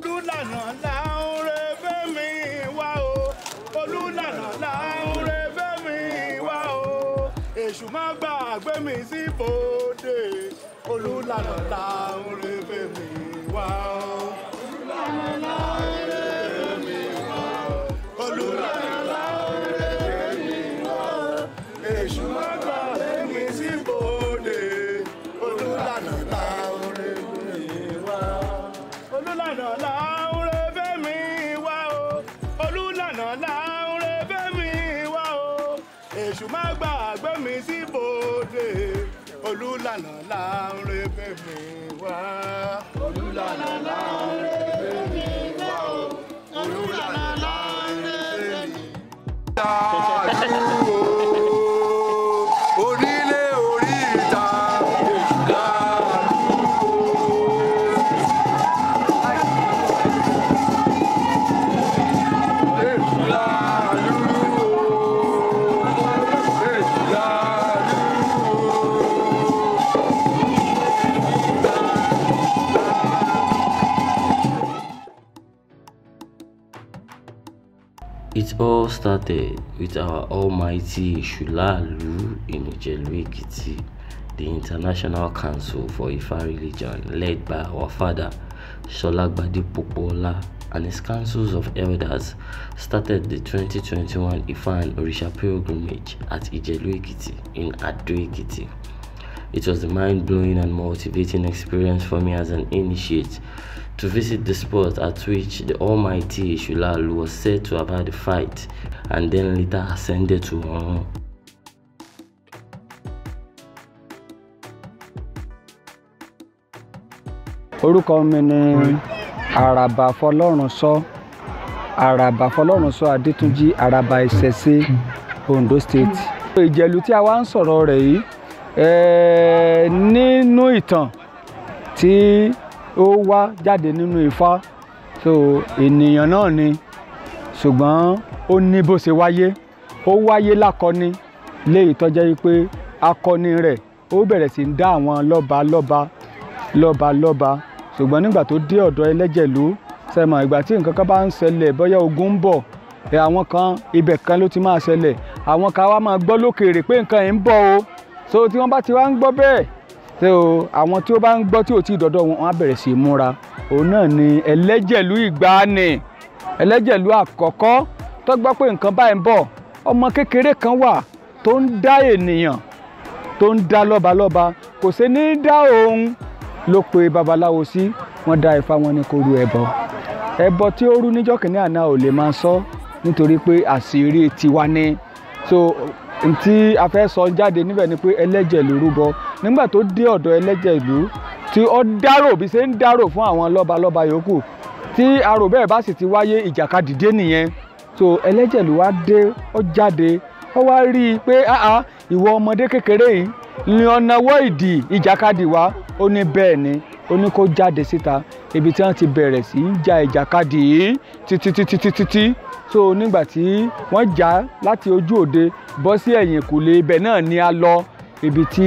olùlànà láńre fẹ́mi wá o olùlànà láńre fẹ́mi wá o èṣù má gbàgbé mi sí bòde olùlànà láńre fẹ́mi wá o. olùlànà láńre fẹ́mi wá o olùlànà láńre fẹ́mi wá o èṣù má gbàgbé mi sí bòde olùlànà láńre fẹ́mi wá o olùlànà láńre fẹ́mi wá o olùlànà láńre fẹ́mi wá o èṣù má gbàgbé mi sí bòde olùlànà láńre fẹ́mi wá. olùlànà láńre fẹ́mi wá o olùlànà láńre fẹ́mi. Dàdúró onílé orí ìta It all started with our almighty Shulalu in Ijelu Ekiti, the International Council for Ifa Religion led by our father Sholagbadi Popola and his councils of elders started the 2021 Ifa and Orisha pilgrimage at Ijelu Ekiti in Ado Ekiti. It was a mind-blowing and motivating experience for me as an initiate to visit the spot at which the almighty Shulalu was said to have had a fight and then later ascended to honor. orúkọ mi ni àràbà fọlọ́runṣọ àràbà fọlọ́runṣọ adétúnjì àràbà ìṣẹ̀ṣe ondo state. ìjẹ̀lú tí a wá ń sọ̀rọ̀ rẹ̀ yìí eh, nínú ìtàn tí ó wá jáde nínú ifá so ènìyàn náà ni ṣùgbọ́n ó ní bó ṣe wáyé ó wáyé lákọni léyìí tó jẹ́ pé akọni rẹ̀ ó bẹ̀rẹ̀ sí ń dá àwọn lọ́ba lọ́ba lọ́ba lọ́ba ṣùgbọ́n nígbà tó dé ọ̀dọ̀ ẹlẹ́jẹ̀lú sẹ́mọ̀ ìgbà tí nǹkan kan bá ń ṣẹlẹ̀ bóyá ogun ń bọ̀ ẹ àwọn kan ibẹ̀ kan ló ti máa ṣẹlẹ̀ àwọn kan wá máa gbọ́ lókèèrè pé nǹkan yìí ń bọ̀ o so tí wọ́n bá ti wá ń gbọ́ bẹ́ẹ̀ so àwọn tí ó bá ń gbọ́ tí ò tí ì dọ́dọ̀ wọn wọ́n á bẹ̀rẹ̀ sí í múra òun náà ni ẹlẹ́jẹ̀lú ìgbàanì ẹlẹ́jẹ̀lú àkọ́kọ́ tó gbọ́ pé nǹkan báyìí ń bọ̀ ọmọ kékeré kan wà tó ń dá ènìyàn tó ń dá lọ́balọ́ba kò sí ní dá òun ló pe babaláwo sí wọ́n dá ifá wọn ní kó ru ẹbọ ẹbọ tí ó rú níjọ́ kìíní àná ò lè máa sọ nítorí pé àṣírí tiwa ni so tí a fẹ́ sọ jáde níbẹ̀ ni pé ẹlẹ́jẹ̀lú rúbọ nígbà tó dé ọ̀dọ̀ ẹlẹ́jẹ̀lú tí ó dárò bí ṣe ń dárò fún àwọn lọ́balọ́ba yòókù tí arò bẹ́ẹ̀ bá sì ti wáyé ìjàkadì dé nìyẹn so ẹlẹ́jẹ̀lú wá dé ó jáde ó wá rí i pé áá ìwọ ọmọdé kékeré yìí ni ọ̀nà wọ́ ìdì ìjàkadì wá ó ní bẹ́ẹ̀ ni ó ní kó jáde síta ibi tí wọ́n ti bẹ̀rẹ̀ sí í ja ìjàkadì yìí títí títí títí tí so nígbà tí wọ́n jà láti ojú òde bọ́ sí ẹ̀yìn kùlé ibẹ̀ náà ni a lọ ibi tí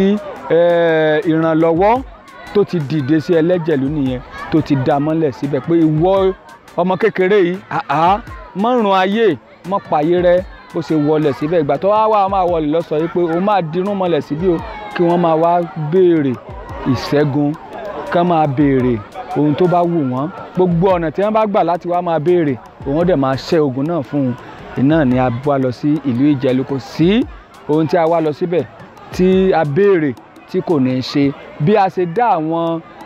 eh, ìrànlọ́wọ́ tó ti dìde sí ẹlẹ́jẹ̀lú nìyẹn tó ti dá mọ́lẹ̀ síbẹ̀ pé ìwọ ọmọ kékeré yìí àá mọ́rùn ayé mọ́ pààyè rẹ bó ṣe wọlé síbẹ̀ ìgbà tó wá wá máa wọlé lọ sọ yìí pé òun máa dirún mọ́lẹ̀ síbí o kí wọ́n máa wá béèrè ìṣẹ́gun kán máa béèrè ohun tó bá wù wọ́n gbogbo ọ̀nà tí wọ́n bá gbà láti wá máa béèrè òun dẹ̀ máa ṣẹ́ ogun náà fún un iná ni a wá lọ sí ìlú ìjẹ̀lú kò sí ohun tí a wá lọ síbẹ̀ tí a béèrè tí kò ní í ṣe bí a ṣe dá àwọn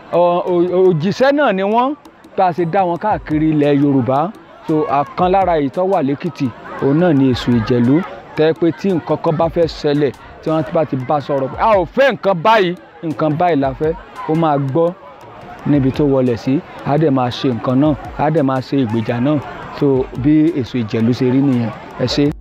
òjíṣẹ́ náà ni wọ́n bá a ṣe dá wọn káàkiri ilẹ̀ yorùbá so àkan lára èyí tó wà lẹ́kìtì òun náà ni èṣù ìjẹ̀lú tẹ́ pé tí nǹkan kan bá fẹ́ ṣẹlẹ̀ tí wọ́n bá ti bá sọ̀rọ̀ pé a ò fẹ́ nǹkan báyìí nǹkan báyìí la fẹ́ ó máa gbọ́ níbi tó wọlé sí á dẹ̀ máa ṣe nǹkan náà á dẹ̀ máa ṣe ìgbèjà náà so bí èṣù ìjẹ̀lú ṣe rí nìyẹn ẹ ṣé.